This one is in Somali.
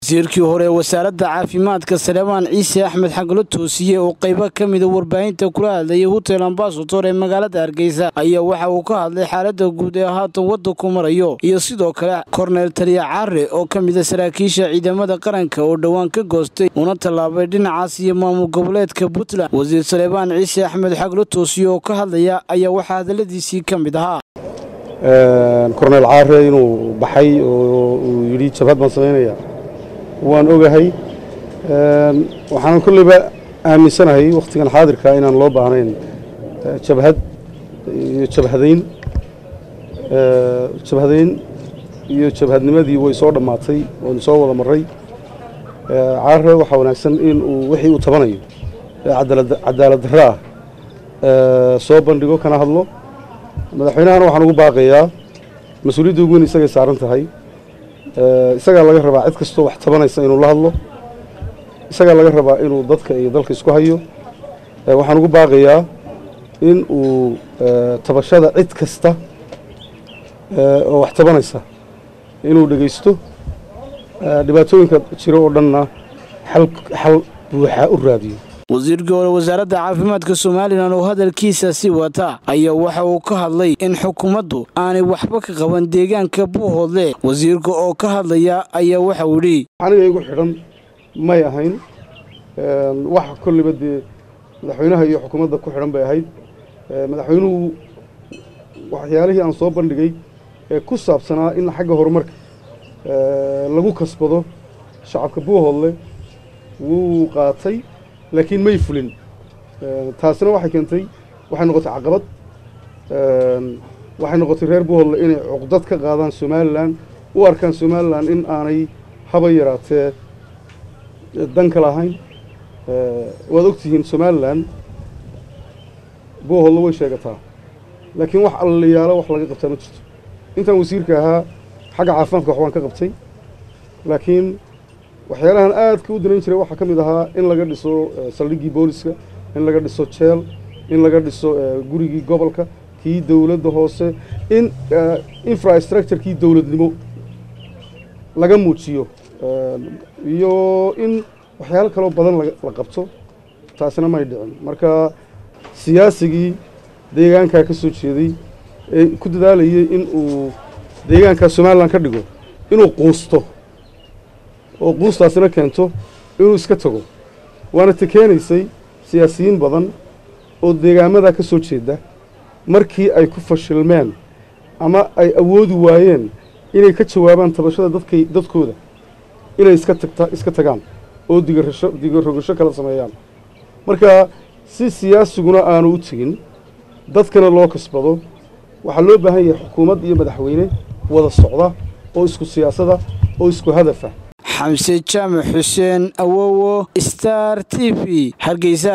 wasiirkii hore ee wasaaradda caafimaadka saleebaan ciise axmed xaglo toosiye oo qaybo ka mida warbaahinta kula hadlayay hotel ambasator ee magaalada hargeysa ayaa waxa uu ka hadlay xaaladda guud ee haatan waddanku marayo iyo sidoo kale korneel taliya caare oo ka mida saraakiisha ciidamada qaranka oo dhowaan ka goostay una tallaabay dhinacaas iyo maamul goboleedka puntland wasiir saleebaan ciise axmed xaglo toosiye oo ka hadlaya ayaa waxaa hadalladiisii ka mid ahaa korneel caare inuu baxay oo uu yidhi jabhad baan samaynaya waan ogahay waxaanan kolleyba aaminsanahay wakhtigan xaadirka inaan loo baahnayn jabhad iyo jabhadayn jabhadayn iyo jabhadnimadii way soo dhammaatay waynu soo wada marray caare waxaa wanaagsan in uu wixii uu tabanayo ee cadaalad darro ah soo bandhigo kana hadlo madaxweynahana waxaan ugu baaqayaa mas-uuliyadda ugu weyn isagay saaran tahay isagaa laga rabaa cid kastoo wax tabanaysa inuu la hadlo isagaa laga rabaa inuu dadka iyo dalka isku hayo waxaan ugu baaqayaa in uu tabashada cid kasta oo wax tabanaysa inuu dhegaysto dhibaatooyinka jiro oo dhanna xal buuxa u raadiyo wasiirkii hore wasaaradda caafimaadka somalilan oo hadalkiisa sii wata ayaa waxa uu ka hadlay in xukuumaddu aanay waxba ka qaban deegaanka buuhoodle wasiirka oo ka hadlaya ayaa waxa uu yidhi aniga igu xidhan may ahayn wax kolliba dee madaxweynaha iyo xukuumadda ku xidhan bay ahayd madaxweynuhu waxyaalihii aan soo bandhigay ee ku saabsanaa in xagga horumarka lagu kasbado shacabka buuhoodle wuu qaatay laakiin may fulin taasina waxay keentay waxay noqotay caqabad waxay noqotay reer buuhodle inay cuqdad ka qaadaan somalilan u arkaan somalilan in aanay haba yaraatee danka lahayn waad ogtihiin somalilan buuhodle way sheegataa laakiin wax allayaalo wax laga qabtaa ma jirto intaan wasiirka ahaa xagga caafimaadka wax waan ka qabtay laakiin waxyaalahan aadka u danayn jiray waxaa ka mid ahaa in laga dhiso saldhiggii booliska in laga dhiso jeel in laga dhiso gurigii gobolka kii dowladda hoose in infrastructurekii dowladnimo laga muujiyo iyo in waxyaalo kaloo badan la qabto taasina may dhicin marka siyaasigii deegaankaa ka soo jeeday ee ku dadaalayay in uu deegaankaa somalilan ka dhigo inuu quusto oo quustaasina keento inuu iska tago waana ta keenaysay siyaasiyiin badan oo deegaamadaa ka soo jeeda markii ay ku fashilmeen ama ay awoodi waayeen inay ka jawaabaan tabashada dadkay dadkooda inay iska tagta iska tagaan oo digarasho digarogasho kala sameeyaan marka si siyaasiguna aanu u tegin dadkana loo kasbado waxaa loo baahan yahay xukuumad iyo madaxweyne wada socda oo isku siyaasada oo isku hadafa xamse jaamac xuseen awowo star t v hargeysa